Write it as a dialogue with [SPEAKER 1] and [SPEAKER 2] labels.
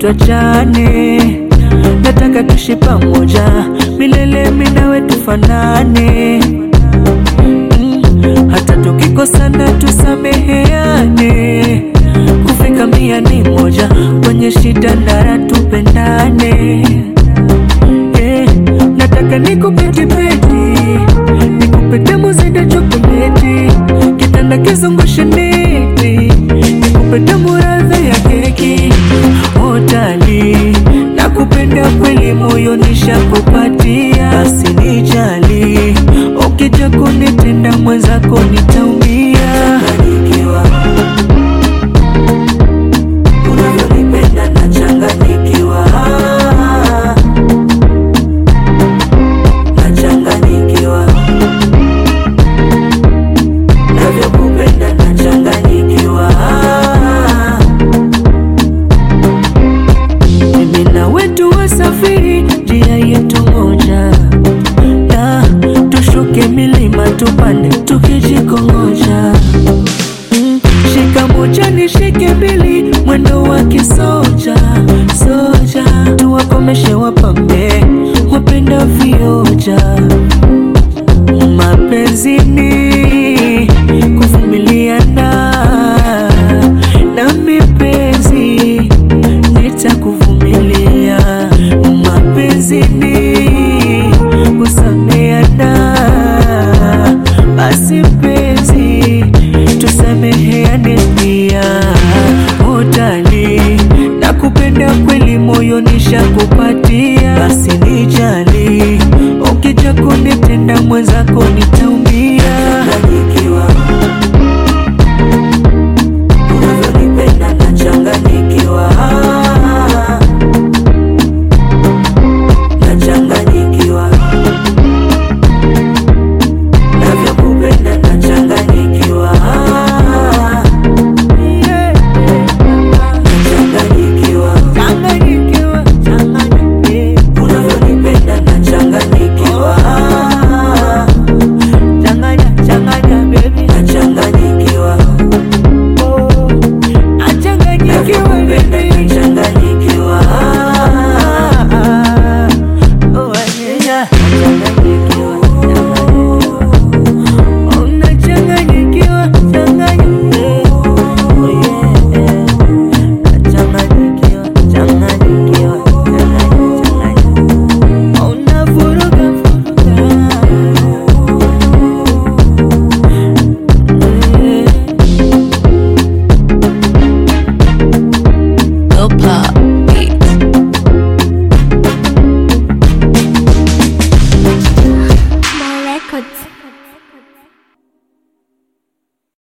[SPEAKER 1] tuachane, nataka tuishi pamoja milele, mimi nawe tufanane mm, hata tukikosana tusameheane, kufika mia ni moja, kwenye shida ndara tupendane yeah, nataka nikupe kipeti, nikupe tamu zaidi ya chokoleti, kitanda kizungushe neti, nikupe tamu radha ya keki hotali, nakupenda kweli, moyo nishakupatia, basi nijali, ukija kunitenda mwenzako nitaumia. Unavyonipenda nachanganyikiwa, nachanganyikiwa, navyokupenda nachanganyikiwa. Mimi na wetu wasafiri njia yetu moja, na tushuke milima tupande tukijikongoja. Mm, Shika moja nishike mbili, mwendo wa kisoja soja, tuwakomeshe wapambe wapenda vioja.